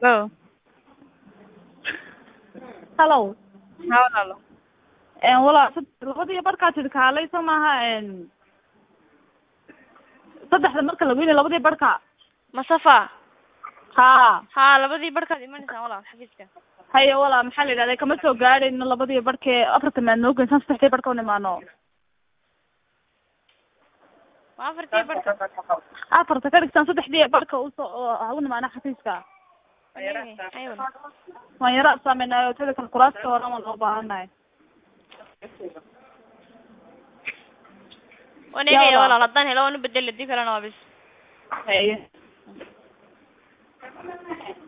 Hello. hallow Haa walaalo. een walaa sad- labadii barkaa tidhi kaalay soo maaha een saddexda marka lagu yidhi labadii barka Masafa. haa Haa labadii barkaad imanaysaan walaal xafiiska. haye walaa maxaa la yidhahda kama soo gaadhayno labadii barkee afarta maad noo geysaan saddexdii barka un imaano Waa afartii barka. afarta ka dhigtaan saddexdii barka usoo oo ha u nimaano xafiiska Aywa. Aywa. waan yara saameynaayo tada kale kuraaska horan waan loo baahannahay Waan eegaya Yalla. walaal haddaan helo waan u bedeli hadii kalena waa bis. haye